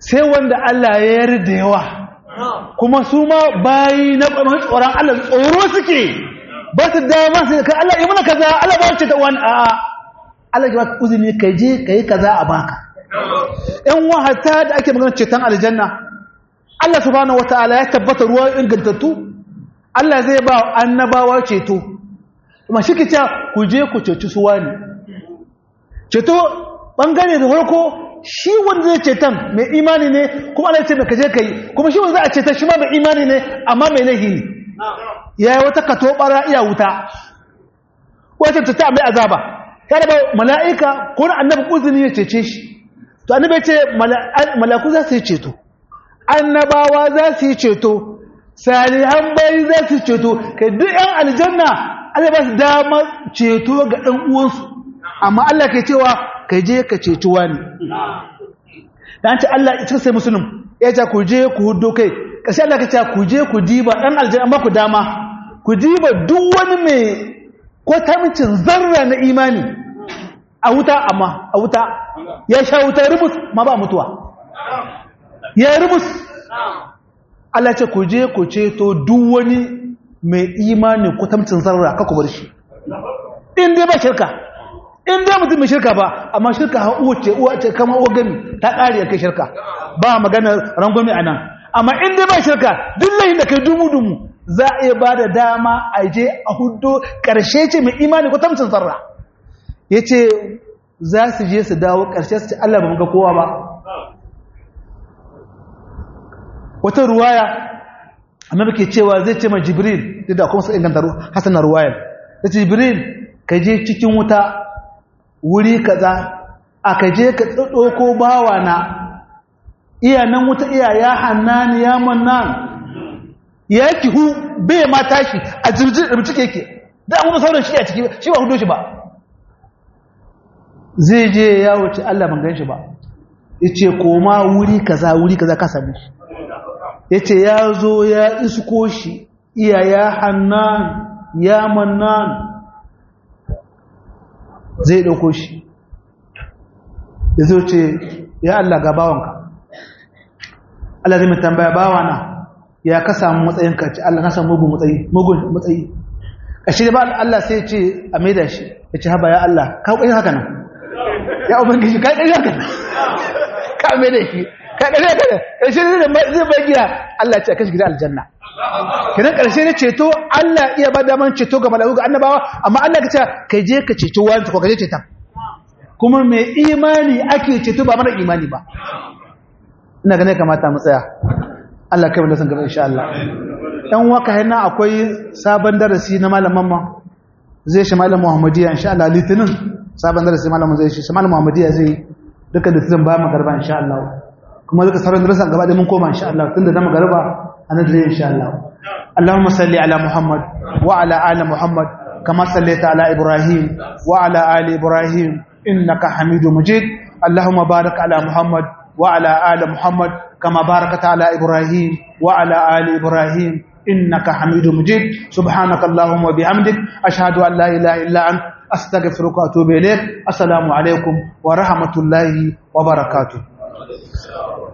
Speaker 2: sai wanda Allah ya yarda yawa kuma su ma bayi na tsoron Allah tsoro suke ba su dama su ka Allah yi mana kaza Allah ba ce ta wani a Allah ya baka uzuri ka je ka yi kaza a baka ƴan wahata da ake magana ceton aljanna Allah subhanahu wataala ya tabbata ruwa ingantattu Allah zai ba annabawa ceto kuma shi ke ku je ku ceci su wani ceto bangare da farko shi wanda zai ceton mai imani ne kuma Allah ya ce ka je ka yi kuma shi wanda za a ceton shi ma mai imani ne amma mai laihi ne ya yi wata kato bara iya wuta wata ta mai azaba ya da ba mala'ika ko na annabi uzuni ya cece shi to annabi ya ce malaku za su yi ceto annabawa za su yi ceto salihan bayi za su yi ceto kai duk yan aljanna Allah ba su dama ceto ga ɗan uwansu amma Allah ke cewa ka je ka ceci wani dan ce Allah ya sai musulun ya ce ku je ku hudo kai kashi Allah ka ce ku je ku diba dan aljanna amma ku dama ku diba duk wani mai ko tamicin zarra na imani a wuta amma a wuta ya sha wuta rubus ma ba mutuwa ya rubus Allah ce ku je ku ceto duk wani mai imani ko tamicin zarra ka ku bar shi in dai ba shirka in dai mutum mai shirka ba amma shirka ha uwa ce uwa ce kama uwa gami ta ƙari kai shirka ba magana rangwami a nan amma in dai ba shirka duk layin da kai dumu-dumu za a iya ba da dama a je a hudu ƙarshe ce mai imani ko tamcin sarra ya ce za su je su dawo ƙarshe su ce Allah ba ga kowa ba wata ruwaya annabi ke cewa zai ce ma jibril duk da kuma su inganta hasan ruwayar ta ce jibril ka je cikin wuta wuri kaza aka je ka ɗauko bawa na iya nan wuta iya ya hannani ya mannan ya kihu bai ma tashi a jirgin da mutu keke da an sauran shi a ciki shi ba hudu shi ba zai je ya wuce Allah ban gan shi ba ya ce koma wuri kaza wuri kaza ka sami shi ya ce ya zo ya isko shi iya ya hannan ya mannan zai ɗauko shi ya zo ce ya Allah ga bawanka Allah zai mai tambaya bawana ya ka samu matsayin ka ce Allah na samu mugun matsayi mugun matsayi kashi da ba Allah sai ce a maida shi ya ce haba ya Allah ka ƙwai haka nan ya ubangiji ka ƙwai haka nan ka maida shi ka ƙwai haka nan kashi da zai bai gida Allah ce a kashi gida aljanna kiran ƙarshe ne ceto Allah iya ba daman ceto ga mala'iku ga annabawa amma Allah ka ce ka je ka ceto wani ko ka je ceta kuma mai imani ake ceto ba mara imani ba ina ganin kamata mu tsaya Allah kai wanda san gaba insha Allah dan waka hina akwai sabon darasi na malaman ma zai shi malam Muhammadiya insha Allah litinin sabon darasi malamin zai shi malam Muhammadiya zai duka litinin ba magarba insha Allah kuma duka sauran darasan gaba da mun koma insha Allah tunda da magarba أندري إن شاء الله اللهم صل على محمد وعلى آل محمد كما صليت على إبراهيم وعلى آل إبراهيم إنك حميد مجيد اللهم بارك على محمد وعلى آل محمد كما باركت على إبراهيم وعلى آل إبراهيم إنك حميد مجيد سبحانك اللهم وبحمدك أشهد أن لا إله إلا أنت أستغفرك وأتوب إليك السلام عليكم ورحمة الله وبركاته